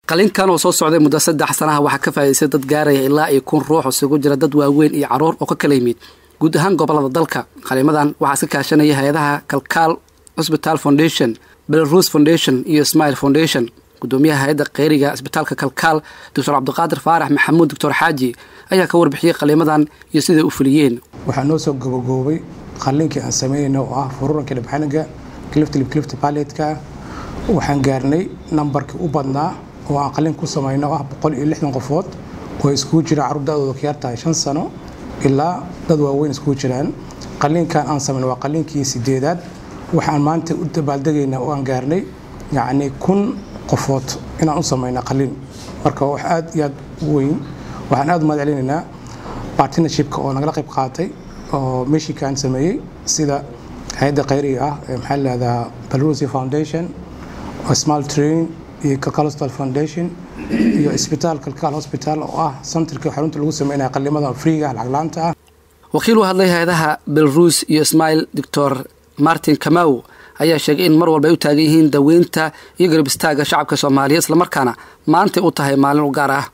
qalinkan oo soo socday muddo saddex sanaha waxaa ka faa'idaystay dad gaaraya ilaa iyo kun ruux isugu jira dad waaweyn iyo caruur oo ka kala yimid guud ahaan gobolada dalka qalimadan waxaa iska kaashanaya hay-adaha kalkaal hosbital foundation belarus foundation iyo smile foundation gudoomiyaha hay-adda kheyriga isbitaalka kalkaal doctor cabdiqaadir faarax maxamuud doctor xaaji ayaa ka warbixiyey qalimadan iyo siday u fuliyeen waxaa noo soo gobogoobay qalliinkii aan sameynayna oo ah fururanka dhibxaniga cliftlibclifty paletka waxaan gaarnay nambarkii u badnaa oo aan qalliin ku samayno oo ah boqol iyo lixdan qofood oo iskugu jira carruur da-dooda ka yartahay shan sano ilaa dad waaweyn iskugu jiraan qalliinkan aan samayno waa qalliinkii sideedaad waxaan maanta u dabaaldegaynaa oo aan gaarnay yacni kun qofood inaan u samayna qalliin marka wax aad iyo aad u weyn waxaan aad u mahad celinaynaa partnershipka oo nagala qayb qaatay oo meshikan sameeyey sida hay-adda khayriga ah ee maxaa lahahdaa belarusy foundation small train iyo calcalostal foundation iyo isbitaal calcal hospital oo ah centerkii xarunta lagu sameynaya qalimada freega lacag laanta ah wakiil u hadlay hay-adaha belarus iyo ismail doctor martin kamaw ayaa sheegay in mar walba ay u taagan yihiin daweynta iyo garab istaaga shacabka soomaaliya islamarkaana maantay u tahay maalin u gaar ah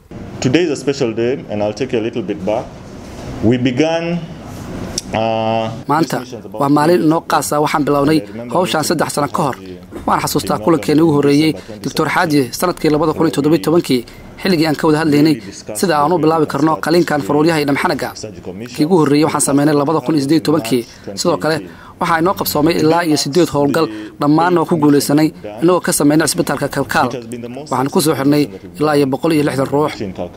maanta waa maalin inoo qaasa waxaan bilownay howshaan saddex sano ka hor waan xasuustaa kulankeena ugu horreeyey doctor xaaji sanadkii labada kun iyo toddobiy tobankii xilligii aan ka wada hadlaynay sida aan u bilaabi karno qaliinkan faruuryaha iyo dhamxanaga kii ugu horreeyey waxaan sameynay labada kun iyo sideed tobankii sidoo kale waxaa inoo qabsoomay ilaa iyo sideed howlgal dhammaanna waa ku guulaysanay inagoo ka sameynay cisbitaalka kalkaal waxaan ku soo xirnay ilaa iyo boqol iyo lixdan ruux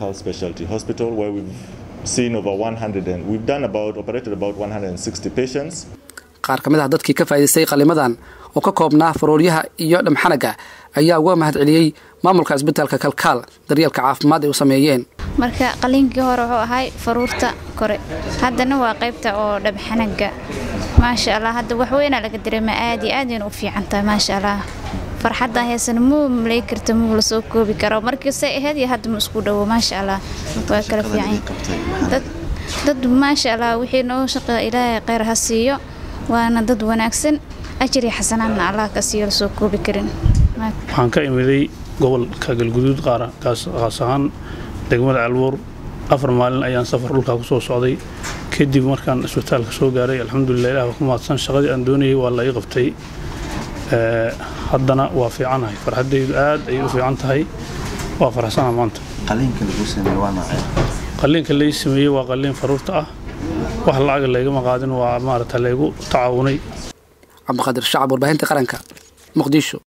qaar ka mid ah dadkii ka faa'idaystay qalimadan oo ka koobnaa faruuryaha iyo dhamxanaga ayaa uga mahad celiyey maamulka cisbitaalka kalkaal daryeelka caafimaad ay u sameeyeen marka qaliinkii hore wuxuu ahay faruurta kore haddana waa qaybta oo dhabxanaga maasha allah hadda waxweynaa laga dareema aad iyo aadayna u fiican tahay maasha allah farxaddan heesana muu malay karta muu lasoo koobi karo markiise ahayd iyo hadda ma isku dhowo maasha allah waa kala fiican dad maasha allah wixii noo shaqa ilaahay kheyr ha siiyo waana dad wanaagsan ajir iyo xasanaadna allah ka siiyo lasoo koobi karin waxaan ka imiday gobolka galguduud qaas ahaan degmada calbuur afar maalin ayaan safar dhulkaa ku soo socday kadib markaan isbitaalka soo gaaray alxamdulilah ilah waa ku mahadsan shaqadii aan doonayay waa la ii qabtay haddana waa fiicanahay farxaddaydu aad ayay u fiican tahay waa faraxsana maanta qalliinka lay sameeyey waa qalliin faruurta ah wax lacaga laygama qaadin waa maarata laygu tacaawunay cabdiqaadir shacab warbaahinta qaranka muqdisho